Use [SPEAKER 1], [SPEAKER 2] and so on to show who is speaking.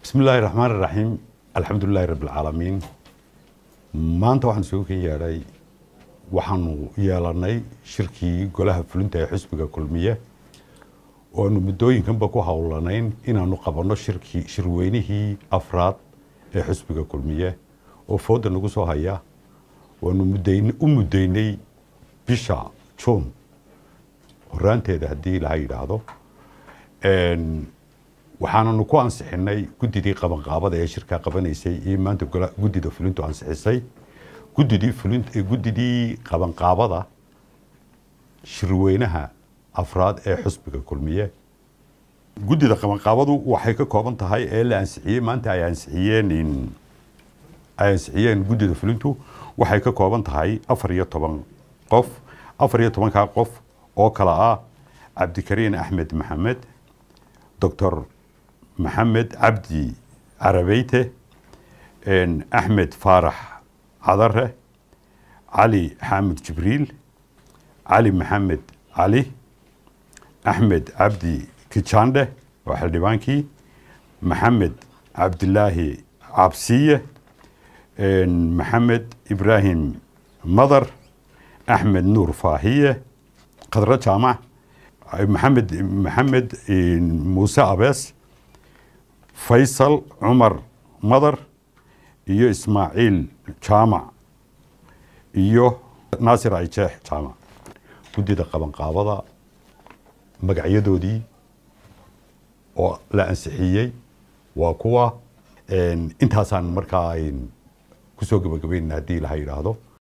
[SPEAKER 1] bismi illaahi raxmaan iraxiim alxamdulilaahi rabbi alcaalamiin maanta waxaan isugu kan yeedhay waxaanu yeelanay shirkii golaha fulinta ee xisbiga kulmiye oanu muddooyinkanba ku howlanayn inaanu qabanno shirkii shirweynihii afraad ee xisbiga kulmiye oo fooda nagu soo haya waanu mudayn u muddaynay bisha juun horaanteeda haddii laha yidhaahdo waxaananu ku ansixinay guddidii qabanqaabada ee shirkaa qabanaysay iyo maanta guddida fulintu ansixisay guddidii fulin guddidii qabanqaabada shirweynaha afraad ee xusbiga kulmiye guddida qabanqaabadu waxay ka kooban tahay ee la ansixiyey maanta ay ansixiyeen ay ansixiyeen guddida fulintu waxay ka kooban tahay afar iyo toban qof afar iyo tobankaa qof oo kale ah cabdikariin axmed maxamed doctor maxamed cabdi carabeyte axmed faarax cadare cali xaamid jibriil cali maxamed cali axmed cabdi kijandhe waa xildhibaankii maxamed cabdilaahi cabsiye maxamed ibraahim madar axmed nuur faahiye khadro jaamac maxamed maxamed muuse abees faysal cumar madar iyo ismaaciil jaamac iyo naasir ayjeex jaamac guddida qabanqaabada magacyadoodii oo la ansixiyey waa kuwa intaasaan markaa kusoo gabagabaynana haddii laha yidhaahdo